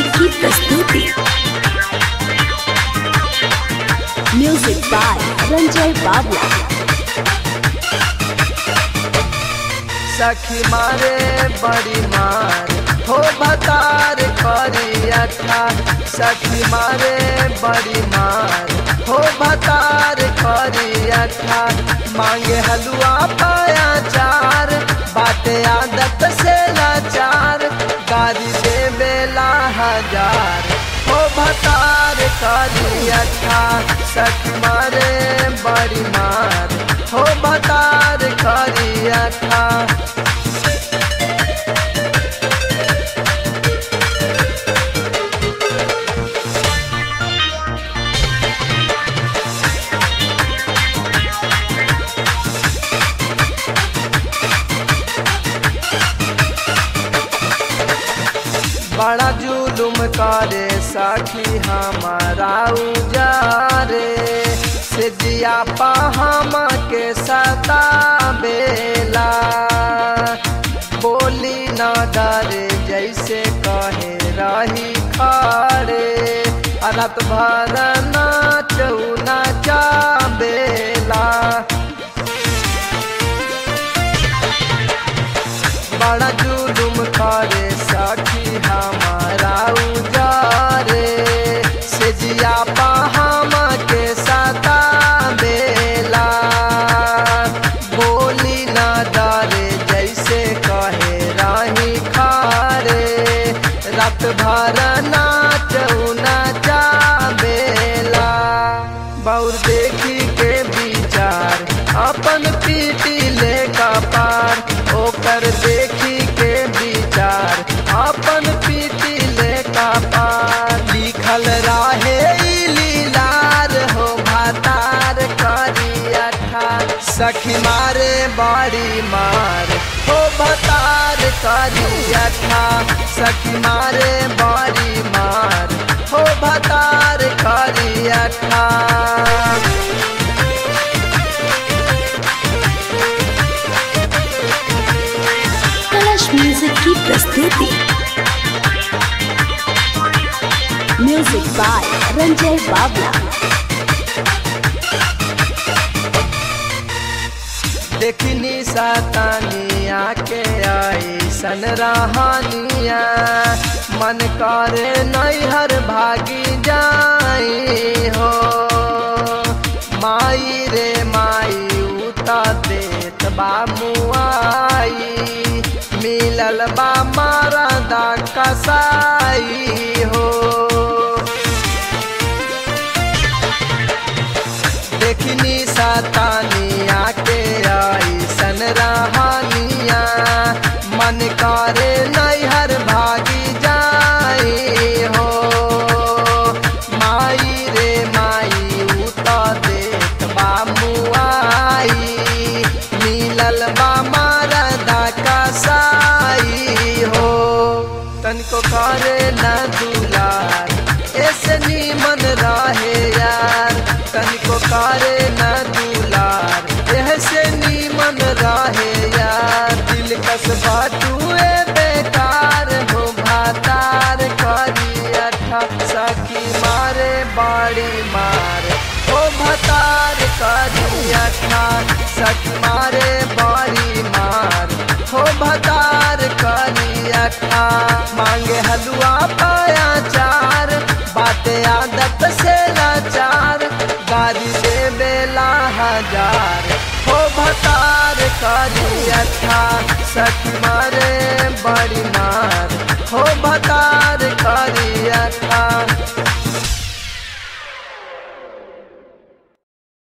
की प्रस्तुति music by Ranjay Babla सखी मारे बड़ी मार हो बतार करी अठा सखी मारे बड़ी मार हो बतार करी अठा मांगे हलवा पाया चार बाटे आदत से लाचार गाड़ी दे बेला हजार हो भतार करी अठा सखी मारे बड़ी मार हो भतार करी अठा बड़ा जुलुम करे सखी हमारा उजारे से दिया पाहम के सता बेला बोली न डरे जैसे कहे रही खारे रात भर नाचू नाचा बेला बड़ा जुलुम करे सखी हमारा उजारे से जिया पाहम के सता बेला बोली न डरे जैसे कहे राही खारे रात भर नाच नाचा बेला बौर देखी के विचार अपन पीटी ले का पार ओकर देखी के विचार अपन पीटी ले का पार लिखल रहे ई लीलार हो भातार करी अठा सखी मारे बाड़ी मार हो भतार करी अठा सखी मारे बाड़ी मार हो भतार करी अठा कलश म्यूजिक की प्रस्तुति म्यूजिक बाय रंजय बाबला देखनी सातानिया के आई सन रहानिया मन करे नैहर भागी जाई हो माई रे माई उता देत बा मुआई मिलल बा मारा दा कसाई हो देखनी सातानिया के आई सन रहानिया मन करे नैहर भागी जाई हो माई रे माई उता देत बा मुआई मिलल बा मारदा कसाई हो तनिको करे न दुलार ऐसे नीमन रहे यार तनिको करे न दुलार ऐसे नीमन रहे यार दिल कस बाटुए बेकार हो भातार करी अठा सखी मारे बाड़ी मार हो भतार करी अठा सखी मारे बाड़ी मार हो भतार करी अठा मांगे हलवा पाया चार बाते आदत से लाचार गाड़ी दे बेला हजार हो भतार करी अठा सखी मारे बड़ी मार हो भतार